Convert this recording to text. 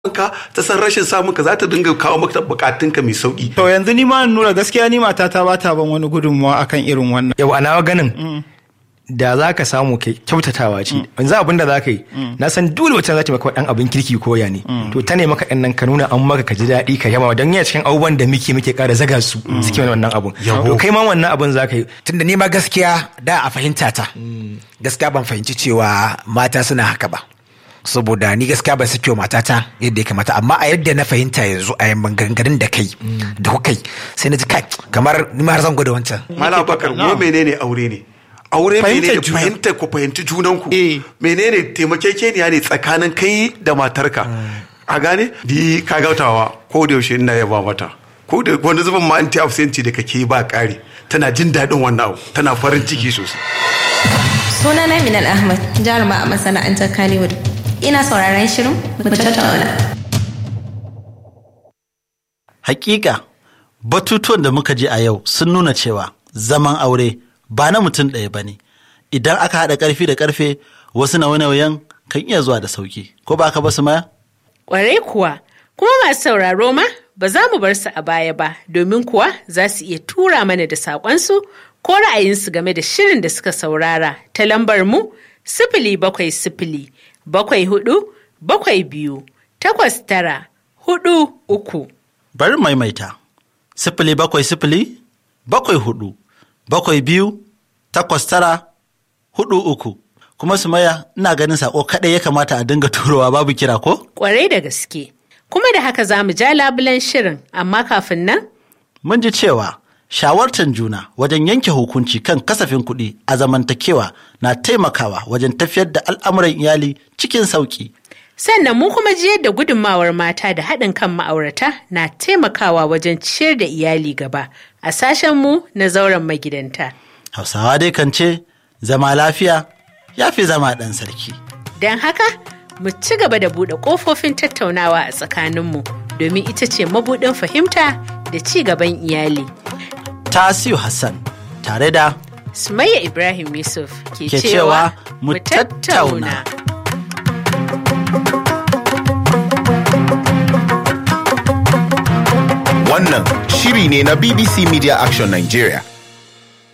ka ta san rashin samun ka za ta dinga kawo maka bukatunka mai sauki To yanzu ni ma nura gaskiya ni matata ba ta ban wani gudunmawa akan irin wannan. yau a nawa ganin da za ka samu kai kyautatawa ce yanzu abin da za ka yi na san dole wacce za ta maka dan abin kirki ko ya ne to ta ne maka ɗan nan ka nuna an maka ka ji daɗi ka yaba don yana cikin abubuwan da muke muke ƙara zaga su suke mana wannan abun to kai ma wannan abun za ka yi tunda ni ma gaskiya da a fahimta ta gaskiya ban fahimci cewa mata suna haka ba saboda ni gaskiya ban sake wa matata yadda ya kamata amma a yadda na fahimta yanzu a maganganun da kai da kukai sai na ji kai kamar ni ma har zan gwada wancan Malam Bakar mu menene aure ne aure Fahimtar menene juna. fahimtar ku fahimci junanku Eh. menene taimakekeniya ne tsakanin kai da matarka a gane di ka gautawa ko da yaushe ina yaba mata ko da wani zubin ma anti absenti da kake ba ƙari tana jin daɗin wannan abu tana farin ciki sosai Sunana Minal Ahmad, jaruma a masana'antar Kannywood. Ina sauraron shirin mu tattauna. Hakika, batutuwan da muka ji a yau sun nuna cewa zaman aure ba na mutum ɗaya ba ne. Idan aka haɗa ƙarfi da ƙarfe, wasu nauye-nauyen kan iya zuwa da sauki. Ko ba ka ba su maya? Ƙwarai kuwa, kuma masu sauraro ma ba za mu bar su a baya ba, domin kuwa za su iya tura mana da saƙonsu ko ra'ayinsu game da shirin da suka saurara ta lambar mu sifili bakwai sifili bakwai hudu bakwai biyu takwas tara hudu uku. Bari maimaita. Sifili bakwai sifili, bakwai hudu, bakwai biyu, takwas tara, hudu uku. Kuma su maya, ina ganin saƙo kaɗai ya kamata a dinga turowa babu kira ko? Ƙwarai da gaske. Kuma da haka za mu ja labulen shirin, amma kafin nan Mun ji cewa shawartar juna wajen yanke hukunci kan kasafin kuɗi a zamantakewa na taimakawa wajen tafiyar da al'amuran iyali cikin sauƙi. Sannan mu kuma ji yadda gudunmawar mata da haɗin kan ma'aurata na taimakawa wajen ciyar da iyali gaba a sashen mu na zauren magidanta. Hausawa dai kan ce, zama lafiya ya fi zama ɗan sarki. Don haka, mu ci gaba da buɗe ƙofofin tattaunawa a tsakaninmu domin ita ce mabuɗin fahimta da ci gaban iyali. Tasiu Hassan tare da Sumayya Ibrahim Yusuf ke, Ke cewa mu tattauna. Wannan shiri ne na BBC Media Action Nigeria